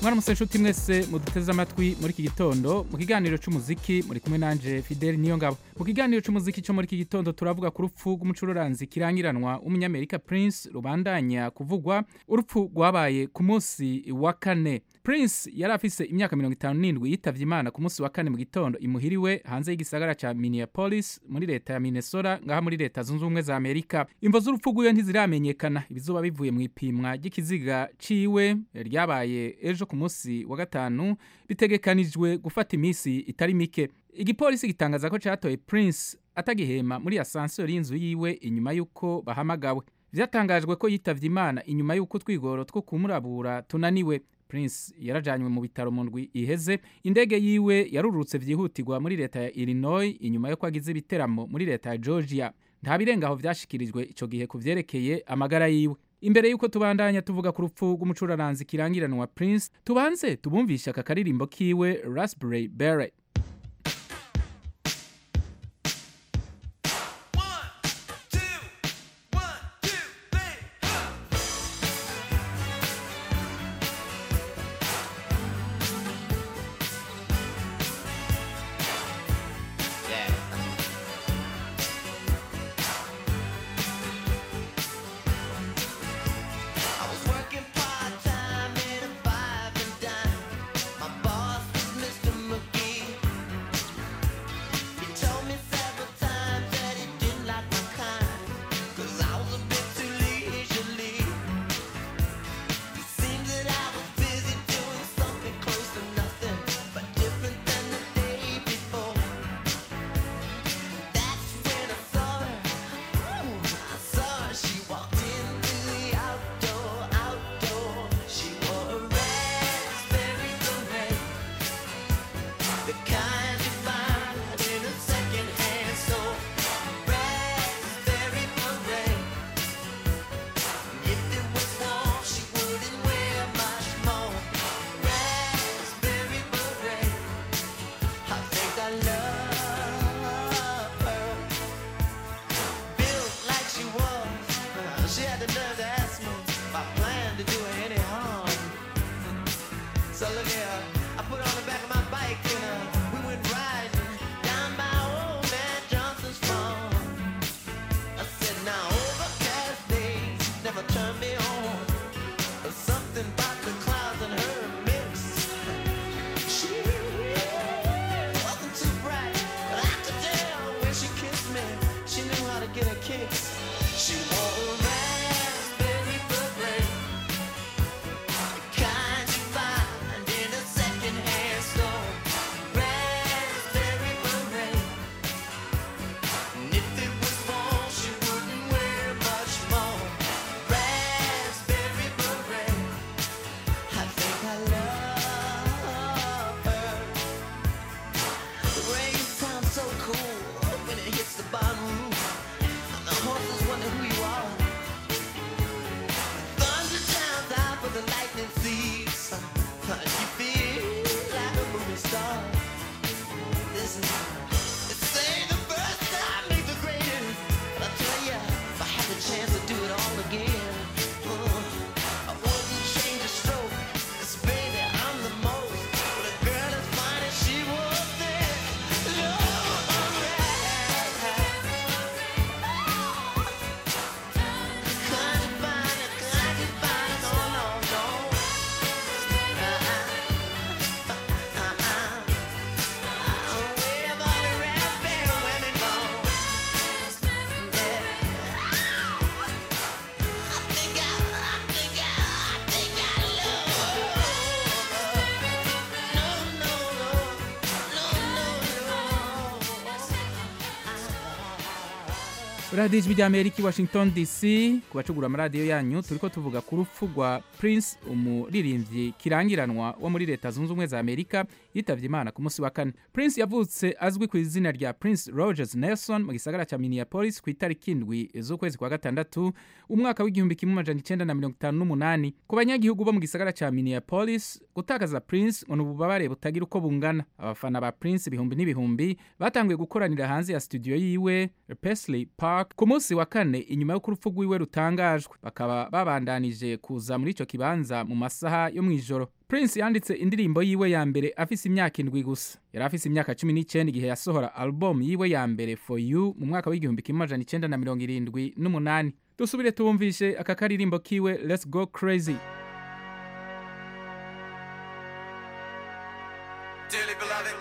mwaramutse nshuti mwese muduteze amatwi muri iki gitondo mu kiganiro c'umuziki muri kumwe nanje fideli niyo ngabo mu kiganiro c'umuziki co muri iki gitondo turavuga ku rupfu rw'umucururanzi kirangiranwa w'umunyamerika prince rubandanya kuvugwa urupfu rwabaye ku munsi wa kane prince yari afise imyaka mirongo itanu n'indwi yitavye imana ku munsi wa kane mu gitondo imuhiriwe hanze y'igisagara ca minneapolis muri leta ya minnesota ngaha muri leta zunze ubumwe za amerika imvo z'urupfu rwiwe ntiziramenyekana ibizoba bivuye mu ipimwa ry'ikiziga ciwe ryabaye ejo ku munsi wa gatanu bitegekanijwe gufata iminsi itari mike igipolisi gitangaza ko catoye prince atagihema muri asanseri y'inzu yiwe inyuma y'uko bahamagawe vyatangajwe ko yitavye imana inyuma y'uko utwigoro two kumurabura tunaniwe prince yarajanywe mu bitaro mu ndwi iheze indege yiwe yarurutse vyihutirwa muri leta ya illinois inyuma yo kwagize ibiteramo muri leta ya georgia nta birengaho vyashikirijwe ico gihe ku vyerekeye amagara yiwe imbere y'uko tubandanya tuvuga ku rupfu rw'umucuraranzi kirangiranwa prince tubanze tubumvishe aka karirimbo kiwe raspberry beret I was working part-time in a five and dime. My boss was Mr. McGee. He told me several times that he didn't like my kind, 'cause I was a bit too leisurely. It seemed that I was busy doing something close to nothing, but different than the day before. That's when I saw her. I saw her, she walked into the outdoor, outdoor. She wore a raspberry beret, the kind you find in a secondhand store. Raspberry beret. If it was warm, she wouldn't wear much more. Raspberry beret. I think I love her built like she was. She had the nerve to ask me if I planned to do her any harm. So look here, I put her on the back of my bike and uh, we went riding down by old man Johnson's farm. I said, now overcast days never turn me on. There's something about the clouds and her mix. She wasn't too bright, but I could tell when she kissed me, she knew how to get a kicks. She wore a raspberry beret, the kind you find in a secondhand store. Raspberry beret, and if it was warm, she wouldn't wear much more. Raspberry beret, I think I love her. The rain sounds so cool when it hits the bottom roof. And the horses wonder who you are. Thunder sounds out, but the lightning sees. You feel like a movie star. This is this ain't the first time, ain't the greatest. But I tell ya, if I had the chance to do it all again, uh, I wouldn't change a stroke. 'Cause baby, I'm the most. But a girl as fine as she was then, Lord, Kind of fine, kind of fine, no, no, no. Uh-uh, uh-uh. Oh, way about the raspberry women go. Yeah. I think I, I think I, I think I love her. No, no, no, no, no. radiyo ijwi ry'amerika i washington dc ku bacugura amaradiyo yanyu turiko tuvuga ku rupfu rwa prince umuririmbyi kirangiranwa wo muri leta zunze ubumwe za amerika yitavye imana ku munsi wa kane prince yavutse azwi ku izina rya prince rogers nelson mu gisagara ca minneapolis ku itariki indwi z'ukwezi kwa gatandatu umwaka w'igihumbi kimwe amajana icenda na mirongo itanu n'umunani ku banyagihugu bo mu gisagara ca minneapolis gutakaza prince ngo ni ububabare butagira uko bungana abafana ba prince ibihumbi n'ibihumbi batanguye gukoranira hanze ya studio yiwe Paisley Park wa- ku munsi wa kane inyuma y'uko urupfu rwiwe rutangajwe bakaba babandanije kuza muri ico kibanza mu masaha yo mw'ijoro prince yanditse indirimbo yiwe ya mbere afise imyaka indwi gusa yari afise imyaka cumi n'icenda igihe yasohora album yiwe ya mbere for you mu mwaka w'igihumbi kimwe amajana icenda na mirongo irindwi n'umunani dusubire tuwumvishe aka karirimbo kiwe let's go crazy Dearly beloved,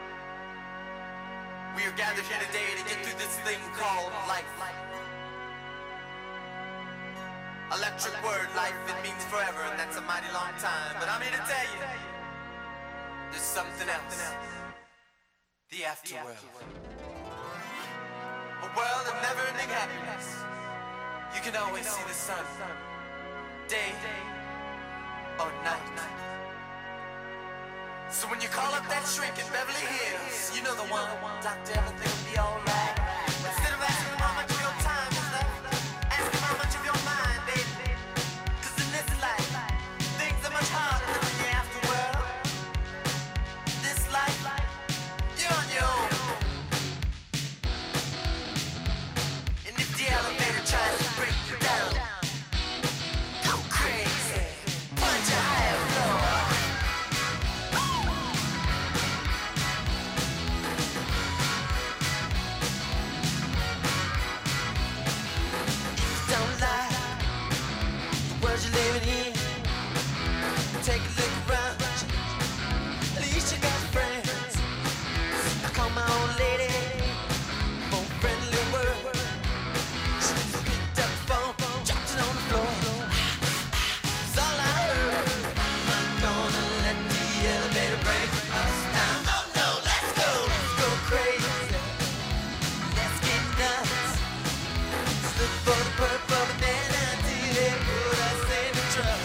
we are gathered here today to get through this thing called life. Electric word, life, it means forever, and that's a mighty long time. But I'm here to tell you, there's something else. The afterworld. A world of never-ending happiness. You can always see the sun, day or night. So when you call up that shrink in Beverly Hills, you know the one. Doctor, everything will be alright. Instead of asking him how much of your time is left, ask him how much of your mind, baby. 'Cause in this life, things are much harder than in the afterworld. This life, you're on your own. And if the elevator tries to break you down, go crazy. Punch a higher floor. Don't lie. The world you're living in. Take a look around. At least you got friends. I call my old lady for a friendly word. She picked up the phone, dropped it on the floor. It's all I heard. I'm not gonna let the elevator break us down. No, no, let's go, let's go crazy. Let's get nuts. Look for the purple banana till they put us in the truck.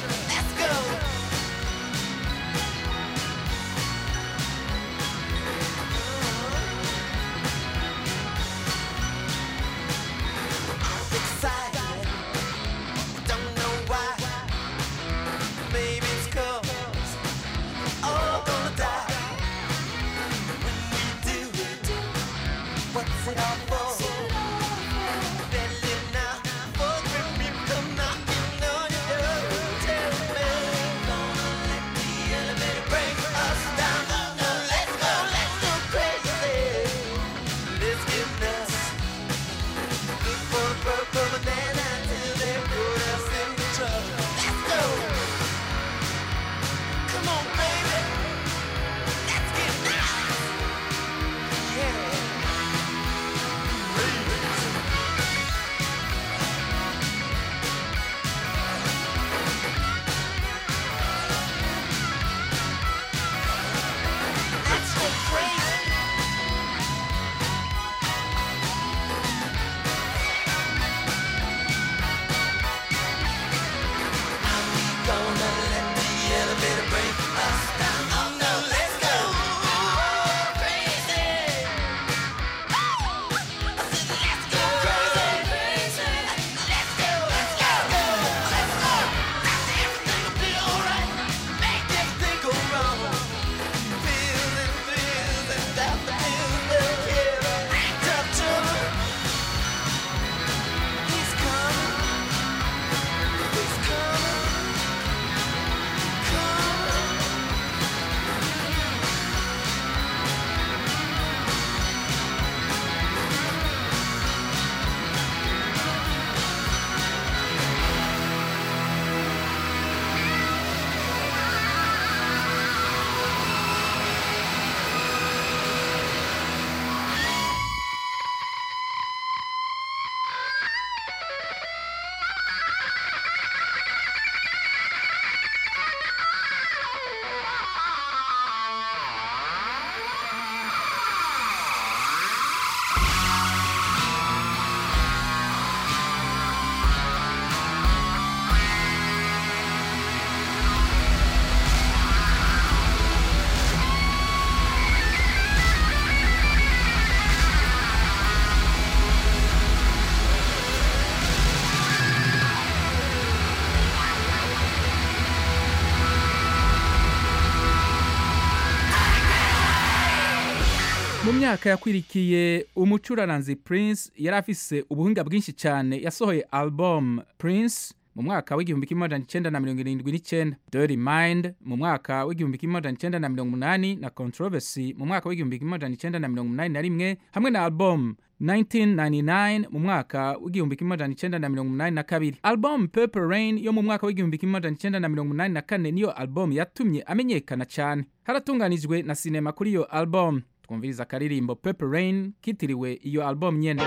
myaka yakwirikiye umucuraranzi prince yari afise ubuhinga bwinshi cyane yasohoye album prince mu mwaka w'igihumbi kimwe amajana icenda na mirongo irindwi n'icenda dirty mind mu mwaka w'igihumbi kimwe amajana icenda na mirongo umunani na controversy mu mwaka w'igihumbi kimwe amajana icenda na mirongo umunani na rimwe hamwe na album 1999 mu mwaka w'igihumbi kimwe amajana icenda na mirongo umunani na kabiri album purple rain yo mu mwaka w'igihumbi kimwe amajana icenda na mirongo umunani na kane niyo album yatumye amenyekana cyane haratunganijwe na sinema kuri iyo album twumviriza akaririmbo purple rain kitiriwe iyo album nyene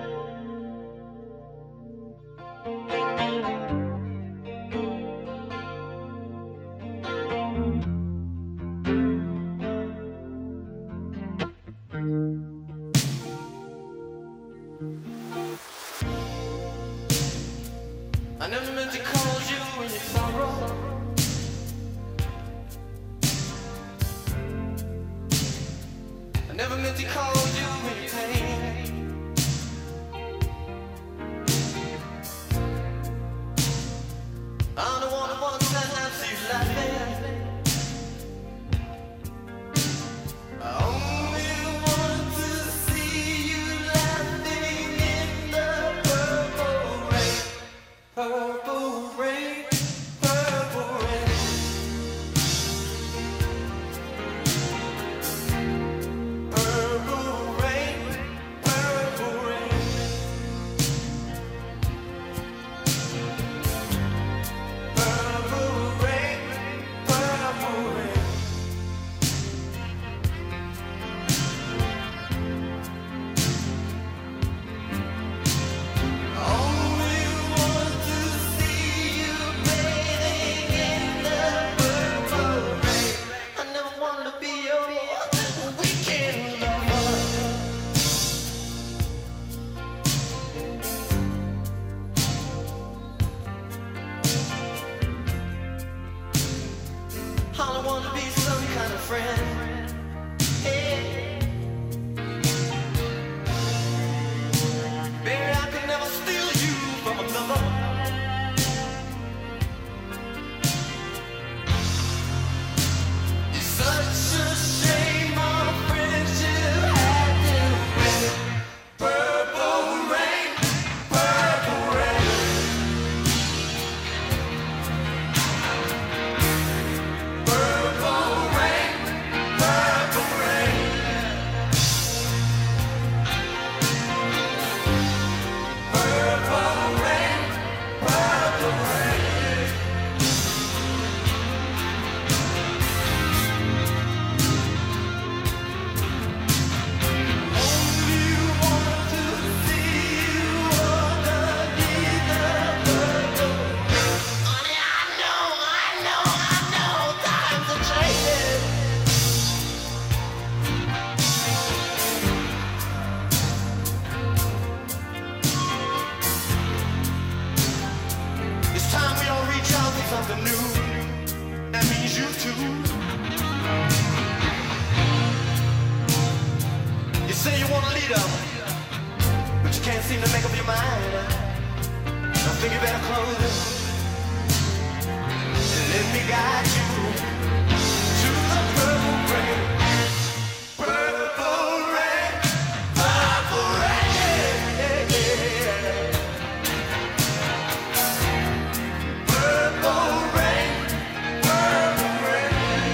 I never meant to cause you in your sorrow. I never meant to cause you in your pain. I'm the one who wants that I see you laughing. I only want to see you laughing in the purple rain. Purple rain, purple rain. Purple rain, purple rain. Purple rain, purple rain. Only want to see you bathing in the purple rain. I never want to be your weekend lover. All I want to be some kind of friend. Hey. Baby, I could never steal you from another. It's such a shame our friendship had to end. Purple rain, purple rain. Purple rain, purple rain. Purple rain, purple rain. Only want to see you underneath the purple rain. Honey, I know, I know, I know, times are changing. It's time we all reach out for something new. That means you too. You say you want a leader, but you can't seem to make up your mind. I think you better close it. And let me guide you to the purple rain. Purple rain, purple rain. Purple rain, purple rain.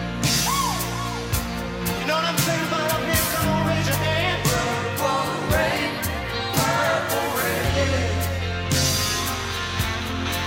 You know what I'm saying about up here? Come on, raise your hand. Purple rain, purple rain.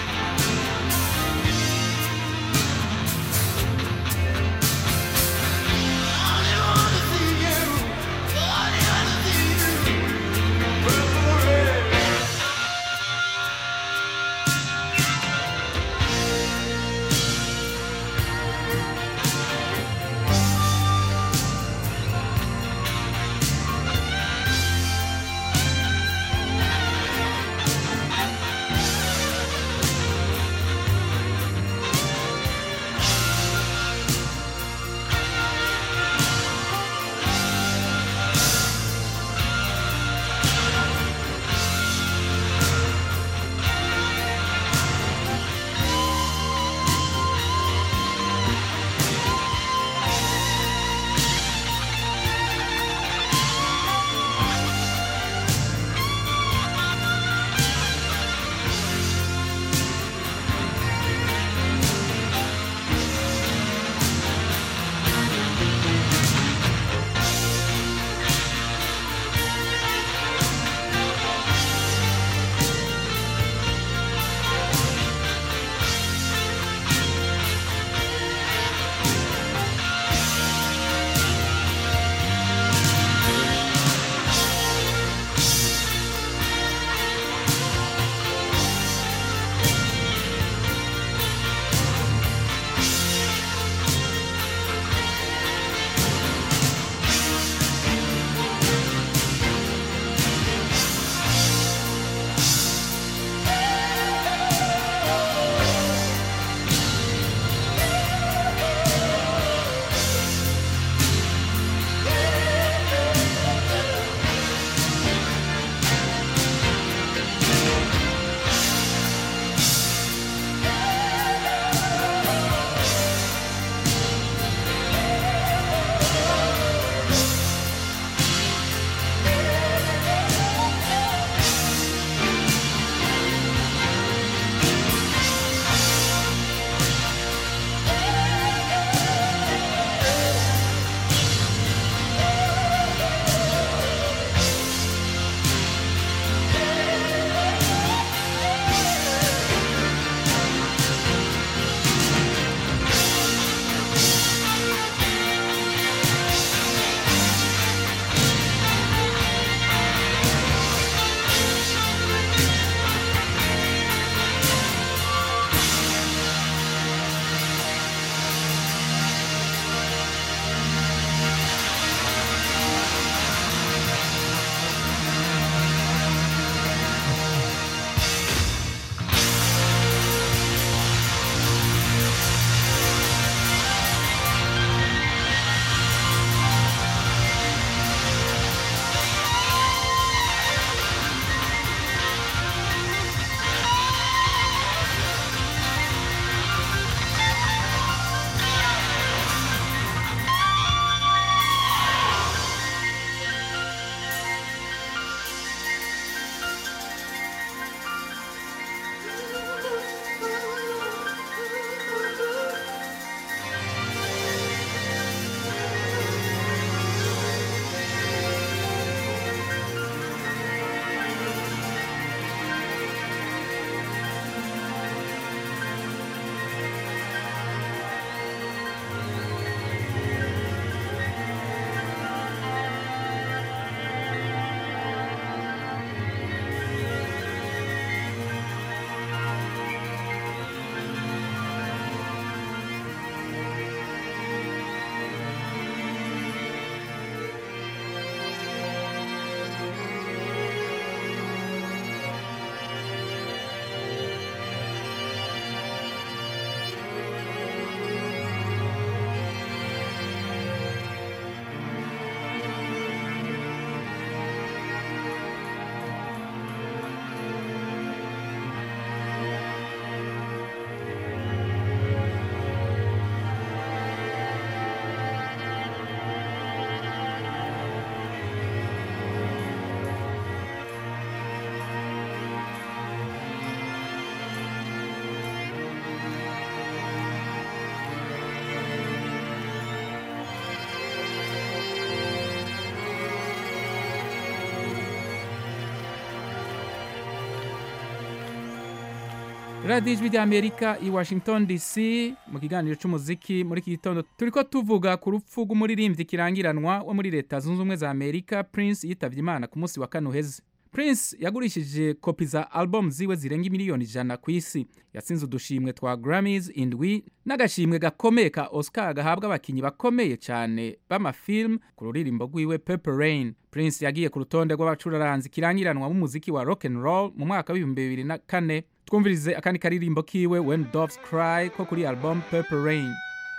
radiyo ijwi ry'amerika i washington dc mu kiganiro cy'umuziki muri iki gitondo turi ko tuvuga ku rupfu rw'umuririmbyi kirangiranwa wo muri leta zunze ubumwe za amerika prince yitabye imana ku munsi wa kane uheze prince yagurishije kopi za album ziwe zirenga miliyoni ijana ku isi yatsinze udushimwe twa grammys indwi n'agashimwe gakomeye ka oscar gahabwa abakinnyi bakomeye cyane b'amafilm ku ruririmbo rwiwe purple rain prince yagiye ku rutonde rw'abacuraranzi kirangiranwa b'umuziki wa rock and roll mu mwaka w'ibihumbi bibiri na kane twumvirize akandi karirimbo kiwe when doves cry ko kuri album purple rain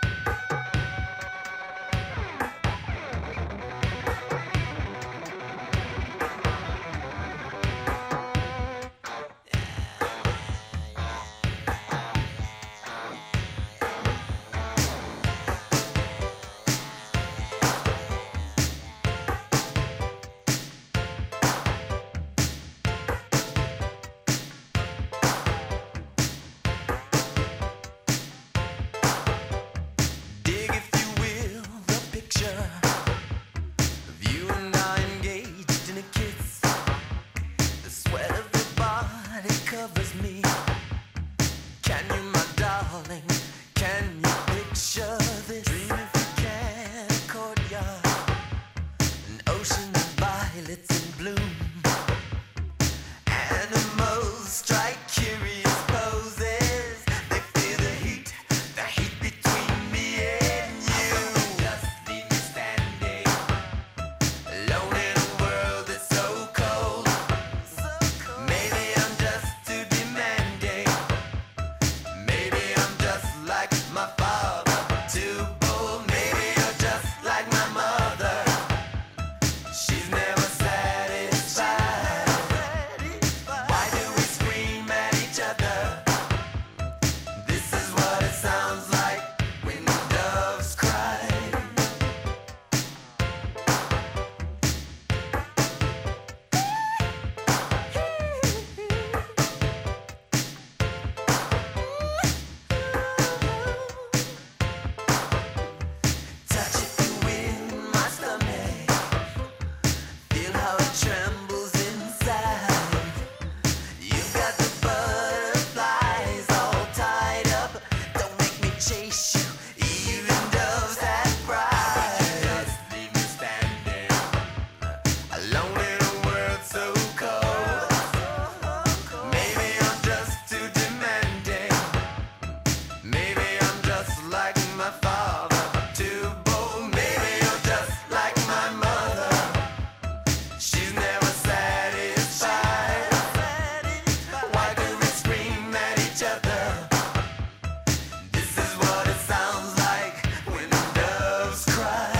Dig, if you will, the picture of you and I engaged in a kiss. The sweat of your body covers me. Can you, my darling? Can you picture this? Dream if you can, a courtyard, an ocean of violets in bloom. Animals strike curious poses. They feel the heat, the heat between me and you. Just leave me standing alone in a world that's so cold. Maybe I'm just too demanding. Maybe I'm just like my father, too bold. Maybe you're just like my mother. She's never satisfied. Why do we scream at each other? This is what it sounds like when doves cry. Touch if you will, my stomach. Feel how it trembles inside. You've got the butterflies all tied up. Don't make me chase you, even doves have pride. Just leave me standing alone in a world so cold. Maybe I'm just too demanding. Maybe I'm just like my father, too bold. Maybe you're just like my mother. She's never satisfied. Why do we scream at each other? This is what it sounds like when doves cry.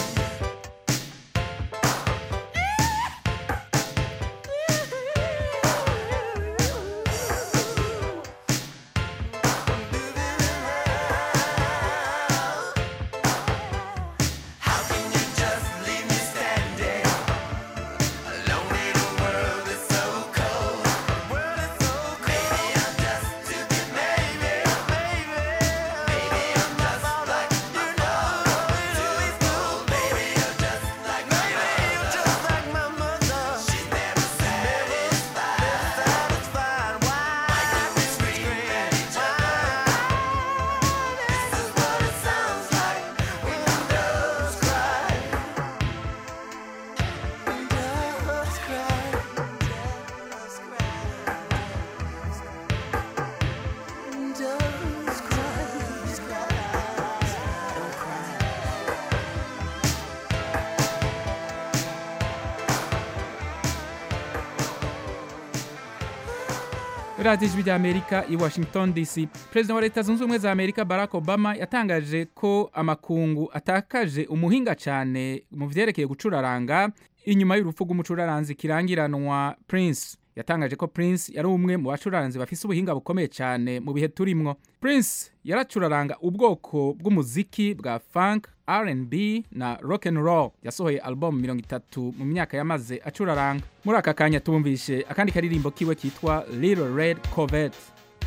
How can you just leave me standing alone in a world that's so cold? Maybe I'm just too demanding. Maybe I'm just like my father, too bold. Maybe you're just like my mother. She's never satisfied. Why do we scream at each other? This is what it sounds like when doves cry. Doves cry. Doves cry. Doves cry. Don't cry. radiyo ijwi ry'amerika i washington dc perezida wa leta zunze ubumwe za amerika barack obama yatangaje ko amakungu atakaje umuhinga cyane mu byerekeye gucuraranga inyuma y'urupfu rw'umucuraranzi kirangiranwa prince yatangaje ko prince yari umwe mu bacuraranzi bafise ubuhinga bukomeye cyane mu bihe turimwo prince yaracuraranga ubwoko bw'umuziki bwa funk R&B na rock and roll yasohoye album mirongo itatu mu myaka yamaze acuraranga muri aka kanya tubumvishe akandi karirimbo kiwe kitwa Little Red Corvette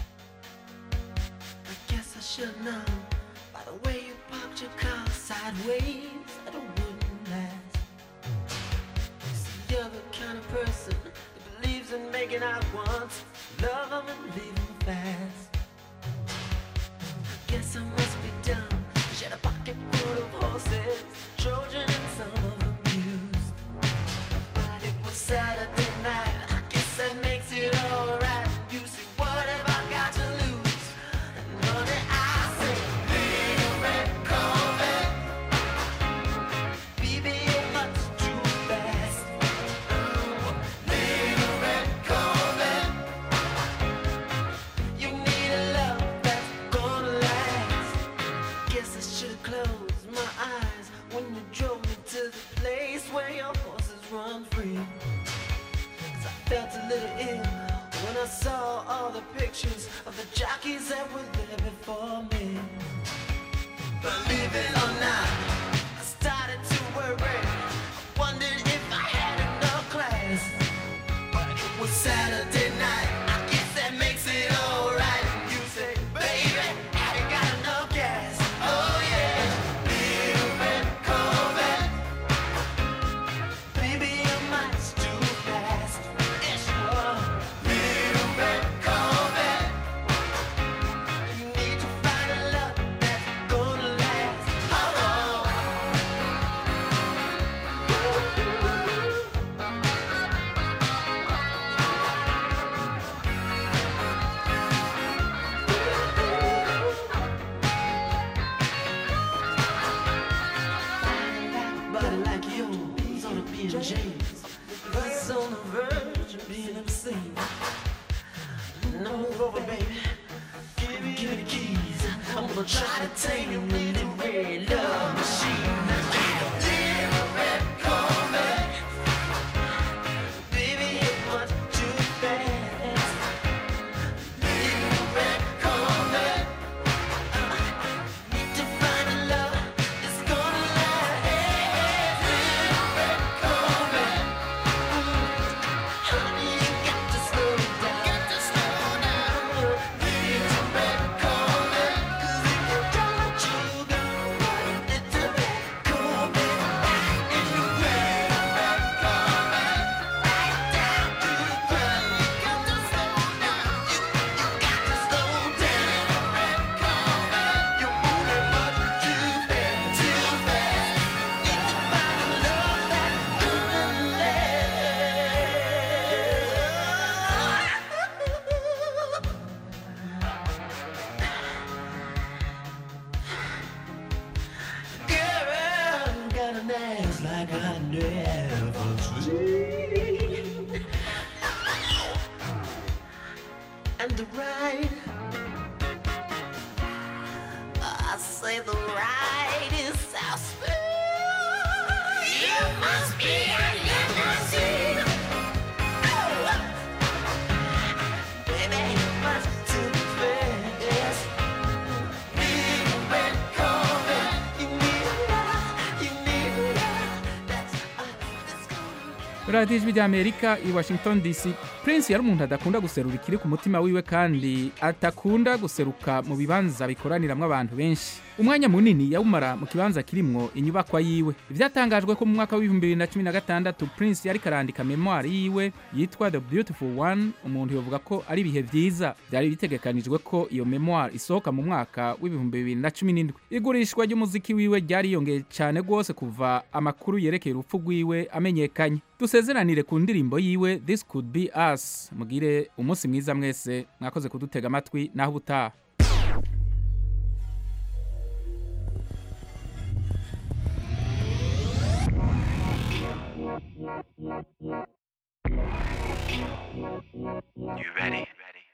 I guess I should know by the way you parked your car sideways that it wouldn't last. See, you're the kind of person that believes in making out once, love 'em and leave 'em fast. Guess I must be dumb. She had a pocket full of horses, Trojan and some of them used. But it was Saturday night. I guess that makes it alright. You see, what have I got to lose? And honey, I say, little red Corvette. Baby, you're much too fast. Little red Corvette. You need a love that's gonna last. Guess I should've closed my eyes when you drove me to the place where your horses run free. 'Cause I felt a little ill when I saw all the pictures of the jockeys that were there before me. Believe it or not, I started to worry. I wondered if I had enough class. But it was Saturday night. I guess that makes it alright. You say, baby, have you got enough gas? Oh yeah, little red Corvette. Baby, you're much too fast. Yes, you are. Little red Corvette. You need to find a love that's gonna last. Oh, oh. Body like yours on a James. That's on the verge of being obscene. Now move over, baby. Give me, give me the keys. I'm gonna try to tame your little red love machine. Little red Corvette. Baby, you're much too fast. Little red Corvette. Need to find a love that's gonna last. Little red Corvette. Honey, you got to slow down. Got to slow down. Little red Corvette. 'Cause if you don't, you go. Little red Corvette. In the red, red Corvette. Right down to the ground. You got to slow down. You, you got to slow down. Red Corvette. You're moving much too fast, too fast. Need to find a love that's gonna last. Girl, got an ass like I never seen. And the ride, I say the ride is so smooth. You must be a limousine. Oh. Baby, you must too fast. Little red Corvette, you need a love, you need a love that's, uh, that's gonna radiyo ijwi ry'amerika i washington dc prince yari umuntu adakunda guserura ikiri ku mutima wiwe kandi atakunda guseruka mu bibanza bikoraniramwo abantu benshi umwanya munini yawumara mu kibanza kirimwo inyubakwa yiwe ivyatangajwe ko mu mwaka w'ibihumbi bibiri na cumi na gatandatu prince yariko arandika memoire yiwe yitwa the beautiful one umuntu yovuga ko ari ibihe vyiza vyari bitegekanijwe ko iyo memoire isohoka mu mwaka w'ibihumbi bibiri na cumi n'indwi igurishwa ry'umuziki wiwe ryariyongeye cane rwose kuva amakuru yerekeye urupfu rwiwe amenyekanye dusezeranire ku ndirimbo yiwe this could be us mugire umunsi mwiza mwese mwakoze kudutega amatwi naho ubutaha You ready?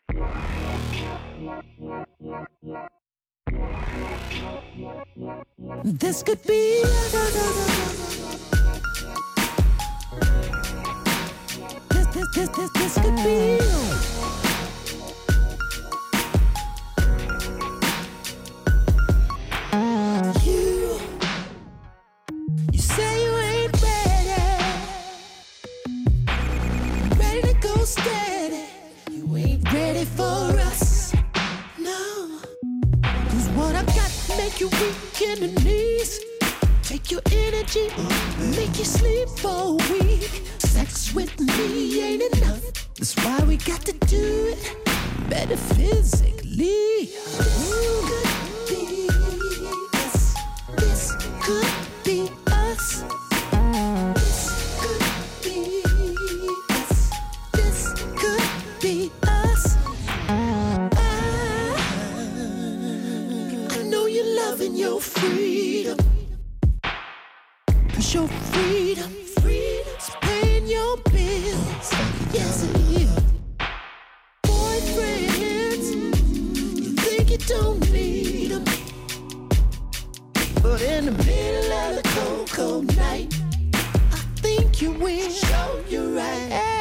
This could be. This, this, this, this, this could be. You, you say you ain't ready, ready to go steady. You ain't ready for us, no. Cause what I got make you weak in the knees. Take your energy, make you sleep for a week. Sex with me ain't enough. That's why we got to do it metaphysically. This could be us. This could be us. This could be us. I, I know you're loving your freedom. Cause your freedom, freedom's paying your bills. Yes, it is. Boyfriends, you think you don't need them. But in the middle of the cold, cold night, I think you will. Show you right.